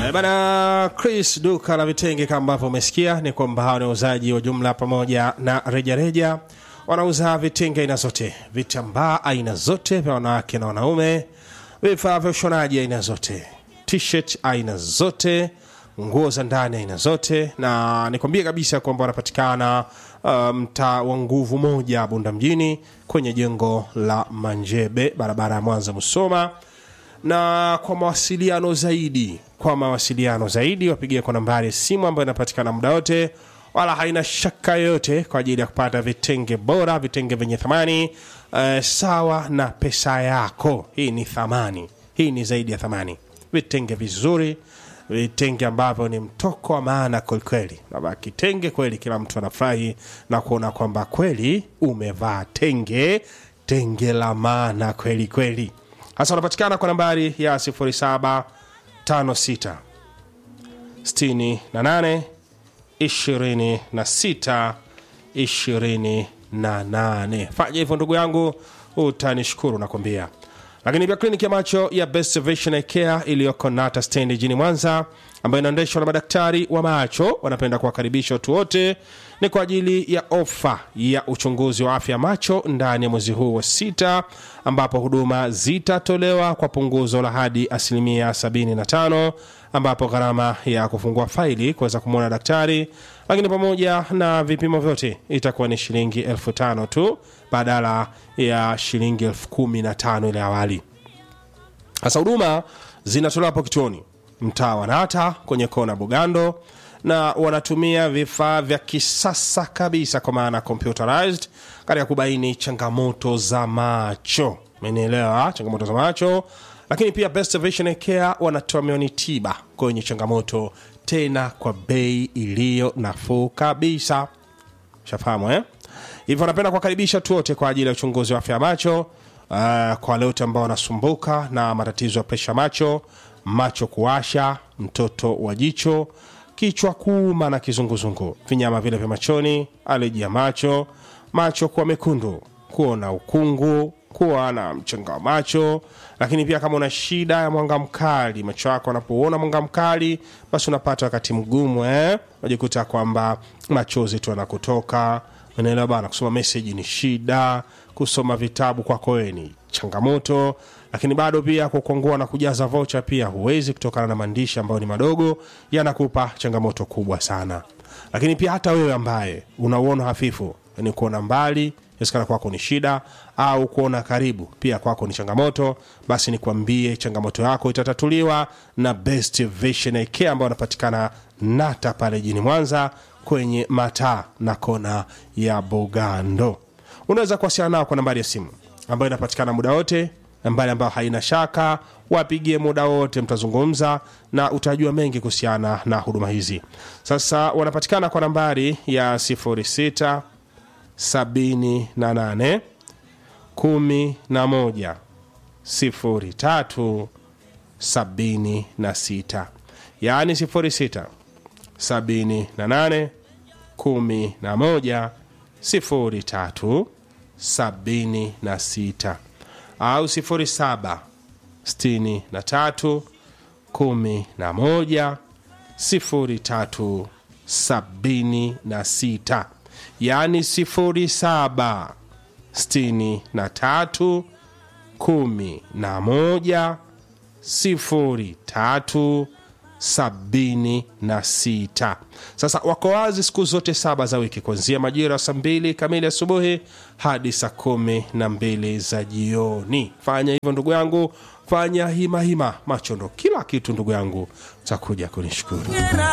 Eh, Bana Chris, duka la vitenge kama ambavyo umesikia ni kwamba hawa ni wauzaji wa jumla pamoja na rejareja. Wanauza vitenge aina zote, vitambaa aina zote vya wanawake na wanaume, vifaa vya ushonaji aina zote, t-shirt aina zote, nguo za ndani aina zote, na nikwambie kabisa kwamba wanapatikana uh, mtaa wa nguvu moja Bunda mjini kwenye jengo la Manjebe, barabara ya Mwanza Musoma na kwa mawasiliano zaidi kwa mawasiliano zaidi wapigie kwa nambari ya simu ambayo inapatikana muda wote wala haina shaka yoyote kwa ajili ya kupata vitenge bora vitenge vyenye thamani eh, sawa na pesa yako hii ni thamani hii ni zaidi ya thamani vitenge vizuri vitenge ambavyo ni mtoko wa maana kwelikweli Baba, kitenge kweli kila mtu anafurahi na kuona kwamba kweli umevaa tenge tenge la maana kweli kweli hasa unapatikana kwa nambari ya 0756 68 26 28 fanya hivyo ndugu yangu utanishukuru nakwambia lakini pia kliniki ya macho ya best vision care iliyoko nata stendi jijini mwanza ambayo inaendeshwa na madaktari wa macho wanapenda kuwakaribisha watu wote ni kwa ajili ya ofa ya uchunguzi wa afya ya macho ndani ya mwezi huu wa sita ambapo huduma zitatolewa kwa punguzo la hadi asilimia 75 ambapo gharama ya kufungua faili kuweza kumwona daktari lakini pamoja na vipimo vyote itakuwa ni shilingi elfu tano tu badala ya shilingi elfu kumi na tano ile awali sasa huduma zinatolewa hapo kituoni mtaa wa nata kwenye kona bugando na wanatumia vifaa vya kisasa kabisa kwa maana computerized katika kubaini changamoto za macho umenielewa changamoto za macho lakini pia best vision care wanatoa mioni tiba kwenye changamoto tena kwa bei iliyo nafuu kabisa shafahamu eh? hivyo napenda kuwakaribisha tu wote kwa ajili ya uchunguzi wa afya ya macho uh, kwa wale wote ambao wanasumbuka na matatizo ya presha macho macho kuwasha mtoto wa jicho kichwa kuuma na kizunguzungu vinyama vile vya machoni aleji ya macho macho kuwa mekundu kuona ukungu kuwa na mchanga wa macho lakini pia kama una shida ya mwanga mkali macho yako anapouona mwanga mkali basi unapata wakati mgumu eh? unajikuta kwamba machozi tu anakutoka unaelewa bana kusoma meseji ni shida kusoma vitabu kwako wewe ni changamoto lakini bado pia kukwangua na kujaza vocha pia huwezi kutokana na maandishi ambayo ni madogo yanakupa changamoto kubwa sana lakini pia hata wewe ambaye unauona hafifu yani kuona mbali inawezekana kwako ni shida au kuona karibu pia kwako ni changamoto basi nikwambie changamoto yako itatatuliwa na best vision care ambao wanapatikana nata pale jini mwanza kwenye mataa na kona ya bugando unaweza kuwasiliana nao kwa nambari ya simu ambayo inapatikana muda wote nambari ambayo haina shaka wapigie muda wote mtazungumza na utajua mengi kuhusiana na huduma hizi sasa wanapatikana kwa nambari ya 06 78 11 03 76 yaani 06 78 11 03 76 au 07 63 11 03 76 yaani 07 63 11 03 sabini na sita sasa wako wazi siku zote saba za wiki kuanzia majira ya saa mbili kamili asubuhi hadi saa kumi na mbili za jioni fanya hivyo ndugu yangu fanya hima hima macho ndo kila kitu ndugu yangu takuja kunishukuru